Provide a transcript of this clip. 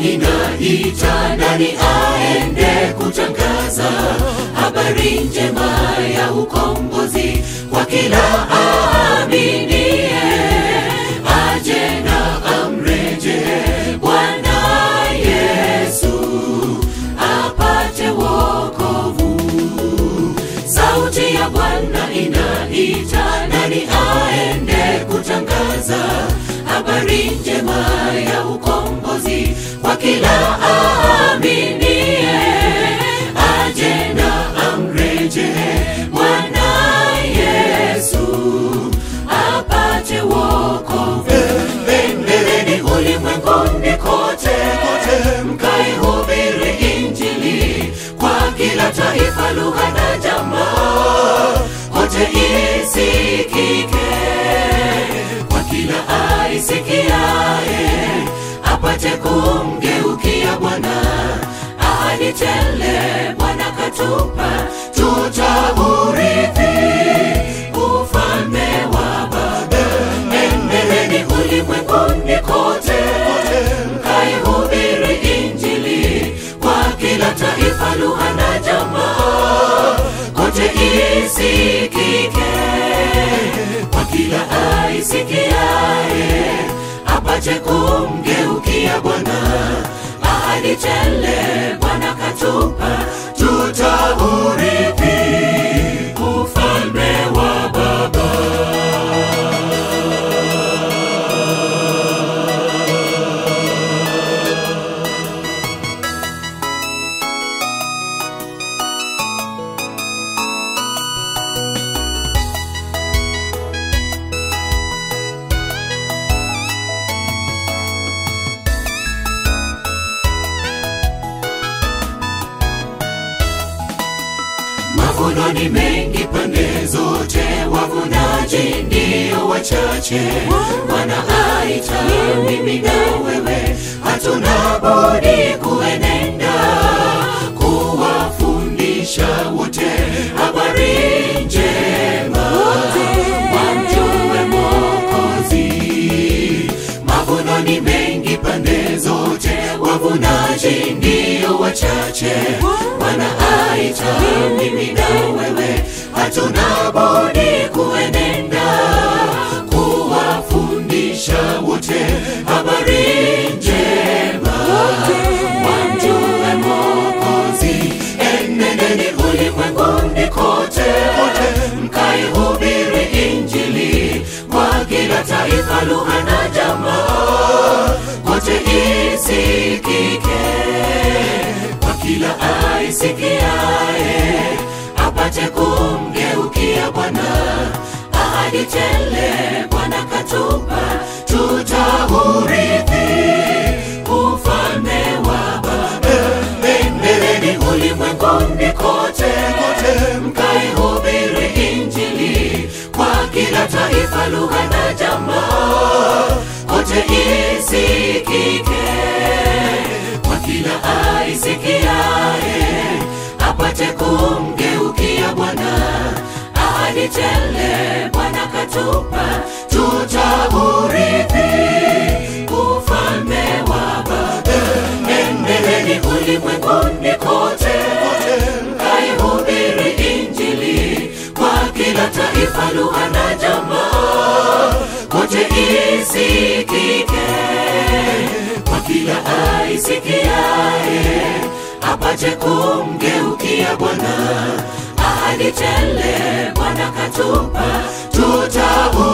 inaita nani aende kutangaza habari njema ya ukombozi kwa kila aaminie aje na amreje bwana yesu apate wokovu sauti ya bwana inaita nani aende kutangaza habari njema ya ukombozi kwa kila aaminie aje na amreje bwana yesu apate wokovu endeleni ulimwenguni kote mkaihubiri injili kwa kila taifa lugha na jamaa kote isikike kwa kila aisikiaye apate kumgeukia bwana ahadi tele bwana katupa tutaurithi ufalme wa baba endeleni ulimwenguni kote mkaihubiri injili kwa kila taifa lugha na jamaa kote isikike kwa kila aisikiaye apate kumgeukia bwana ahadi tele bwana katupa tutaurithi ufalme wa baba mavuno ni mengi pande zote wavunaji ndio wachache wanaaita mimi na wewe hatuna budi kuenenda kuwafundisha wote habari njema wamjue mokozi mavuno ni mengi pande zote wavunaji ndio wachache wanaaita mimi na wewe hatuna budi kuenenda kuwafundisha wote habari njema wamjue mokozi enendeni ulimwenguni kote mkaihubiri injili kwa kila taifa lugha na jamaa kote isikike kwa kila aisikiaye apate kumgeukia bwana ahadi tele bwana katupa tutaurithi ufalme wa baba endeleni ulimwenguni kote mkaihubiri injili kwa kila taifa lugha na jamaa kote isikike kwa kila aisikiaye apate kumgeukia bwana ahadi tele bwana katupa tutaurithi ufalme wa baba endeleni ulimwenguni kote mkaihubiri injili kwa kila taifa lugha na jamaa kote isikike kwa kila aisikiaye apate kumgeukia bwana ahadi tele bwana katupa tutau